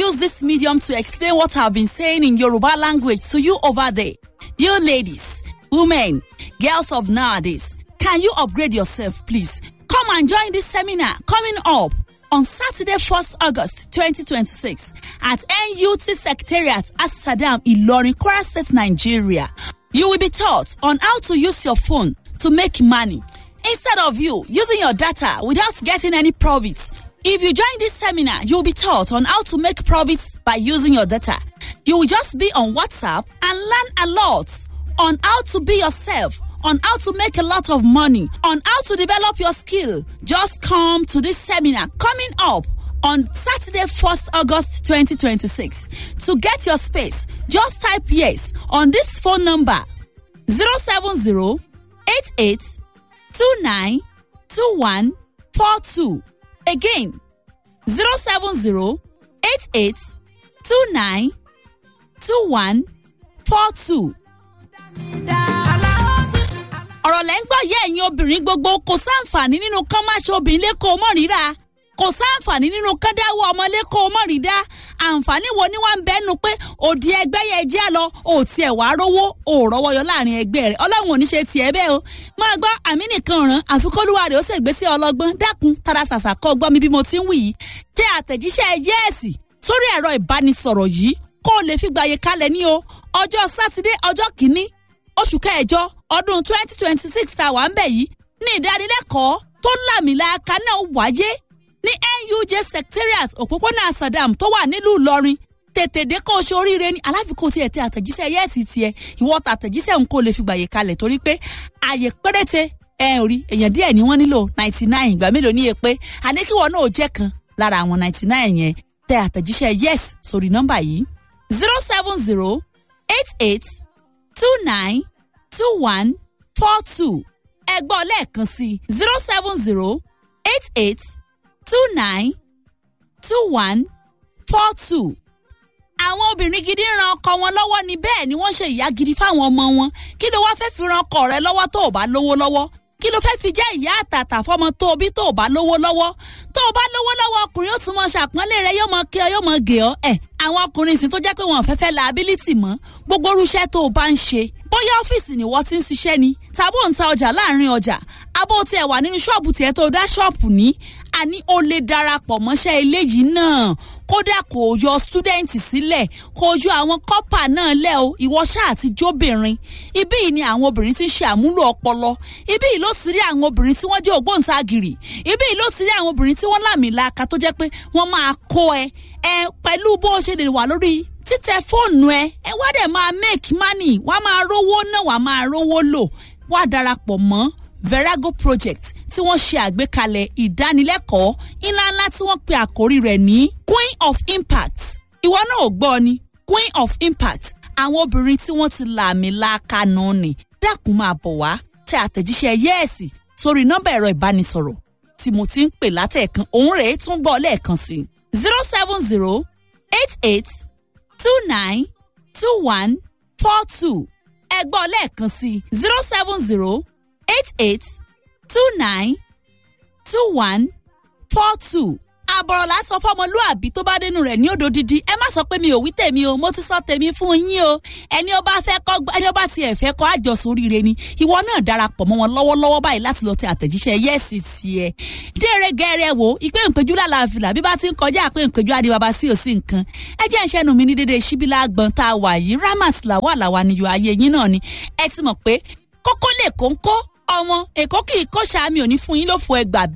use this medium to explain what I've been saying in Yoruba language to you over there. You ladies, women, girls of nowadays, can you upgrade yourself, please? Come and join this seminar coming up on Saturday, 1st August 2026 at NUT Secretariat at Saddam Ilorin, Kwara State, Nigeria. You will be taught on how to use your phone to make money instead of you using your data without getting any profits. If you join this seminar, you'll be taught on how to make profits by using your data. You will just be on WhatsApp and learn a lot on how to be yourself, on how to make a lot of money, on how to develop your skill. Just come to this seminar coming up on Saturday, 1st August 2026. To get your space, just type yes on this phone number 070 88 29 21 42. Again, 070 88 29 21 42. ọ̀rọ̀ lẹ́ ń gbọ́ yẹ́ ẹ̀yin obìnrin gbogbo kò sáǹfààní nínú kán má ṣe obìnrin lẹ́kọ̀ọ́ mọ́ ríra kò sáǹfààní nínú kán dáwọ́ ọmọ lẹ́kọ̀ọ́ mọ́ rí dá àǹfààní wo ni wọ́n ń bẹ́nu pé òdi ẹgbẹ́ yẹn jẹ́ lọ ò tiẹ̀ wá rówó ò rọ́wọ́ yọ láàrin ẹgbẹ́ rẹ̀ ọlọ́run ò ní ṣe tiẹ̀ bẹ́ẹ̀ o máa gbọ́ àmì nìkan ràn àfikọ́lùwà rẹ̀ ó sì gbé sí ọlọ́gbọ́n dákun tara ṣàṣà kọ́ gbọ́ mi bí mo ti ń wì yìí tẹ àtẹ̀jíṣẹ́ yẹ́ẹ̀sì sórí ẹ̀rọ ìbánisọ̀rọ̀ yìí kó o lè fi gbàyè kalẹ̀ ní o ọjọ́ sátidé ọjọ́ kìíní oṣù kẹjọ ọdún twenty twenty six tá a wà ń bẹ̀ yìí ní ìdánilẹ́kọ̀ọ́ tó lámìlàaka náà wáyé ní nuj secretariat òpópónà sadam tó wà nílùú ìlọrin tètè dé kó o ṣe oríire ní aláfikún tiẹ̀ tẹ àtẹ̀jíṣẹ́ yẹ́ẹ̀sì tiẹ̀ ìwọ tàtẹ̀jíṣẹ́ ń kó lè fi gbàyè kalẹ̀ torí pé àyè péréte ẹ ò rí èèyàn díẹ̀ ni wọ́n nílò ninety nine ìgbà mélòó ní èpè àní kí wọn náà jẹ́ kan lára àwọn ninety nine yẹn tẹ àtẹ̀jíṣẹ́ yes sórí nọ́mbà yìí zero seven zero eight eight two nine two one four two ẹ gbọ́ lẹ́ẹ̀kan sí zero seven zero eight eight two nine two one four two. àwọn obìnrin gidi ń ran ọkọ wọn lọ́wọ́ ni bẹ́ẹ̀ ni wọ́n ṣe ìyá gidi fáwọn ọmọ wọn kí ló wá fẹ́ fi ran ọkọ rẹ lọ́wọ́ tó o bá lówó lọ́wọ́ kí ló fẹ́ fi jẹ́ ìyá àtàtà fọmọ tó o bí tó o bá lówó lọ́wọ́ tó o bá lówó lọ́wọ́ ọkùnrin ó tún mọ ṣàpọ́nlé rẹ yóò mọ kí ọ yóò mọ gè ọ́ ẹ̀ àwọn ọkùnrin ìsìn tó jẹ́ pé wọn ò fẹ́ fẹ́ liability mọ́ gbogbo irúṣẹ́ tó o bá ń ṣe bóyá ọ́fíìsì ni wọ́n ti ń ṣiṣẹ́ ni tàbó ń ta ọjà láàrin ọjà abó tiẹ̀ wà nínú ṣọ́ọ̀bù tiẹ̀ tó dá ṣọ́ọ̀bù ní àní o lè darapọ̀ mọ́ṣẹ́ eléyìí náà kódà kò yọ stúdẹ̀ǹtì sílẹ̀ kò yọ àwọn kọ́pà náà lẹ̀ o ìwọ ṣáà ti jóbìnrin ibí yìí ni àwọn obìnrin ti ń ṣe àmúlò ọpọlọ ibí yìí ló ti rí àwọn obìnrin tí wọ́n jẹ́ ògbóǹtagìrì ibí yìí ló ti rí àwọn obìnrin tí wọ́n lámìlaka tó jẹ́ pé wọ́n máa kó ẹ ẹ pẹ̀lú bó ṣe lè wà lórí títẹ fóònù ẹ ẹ wá dẹ̀ máa make money wá máa rówó náà wá máa rówó lò wá darapọ̀ mọ́ verago project tí wọ́n ṣe àgbékalẹ̀ ìdánilẹ́kọ̀ọ́ ńláńlá tí wọ́n pe àkórí rẹ̀ ní queen of impact ìwọ náà ò gbọ́ ni queen of impact àwọn obìnrin tí wọ́n ti làmì laaka náà ni dákun máa bọ̀ wá tẹ àtẹ̀jíṣẹ́ yẹ́ẹ̀sì sórí nọ́mbà ẹ̀rọ ìbánisọ̀rọ̀ tí mo ti ń pè látẹ̀ẹ̀kan òun rèé tún gbọ́ lẹ́ẹ̀kan sí zero seven zero eight eight two nine two one four two ẹ gbọ́ lẹ́ẹ̀kan sí zero seven zero eight eight two nine two one four two. àbọ̀rọ̀ la sọ fọmọlúàbí tó bá dénú rẹ̀ ní odò dídí ẹ má sọ pé mi ò wí tèmi o mo ti sọ tèmi fún yín o ẹni ó bá fẹ́ kọ́ ẹni ó bá tiẹ̀ fẹ́ kọ́ àjọsọ oríire ni ìwọ náà darapọ̀ mọ́ wọn lọ́wọ́lọ́wọ́ báyìí láti lọ tẹ àtẹ̀jíṣẹ́ yẹ́sì tiẹ̀ déere gẹ́rẹ́ wo ìpè ìpéjú lálàáfíà bí bá ti ń kọjá àpé ìpéjú adébábá sí òsì nǹkan ẹ jẹ́ ìṣẹ́nu mi ní dédé síbílà gbọ̀n tá a wà yìí ramat làwà làwà níyọ ayé yín náà ni ẹ ti mọ̀ pé kókó lè kóńkó ọmọ èkó kì í kó sàmì òní fún yín ló fo ẹgbà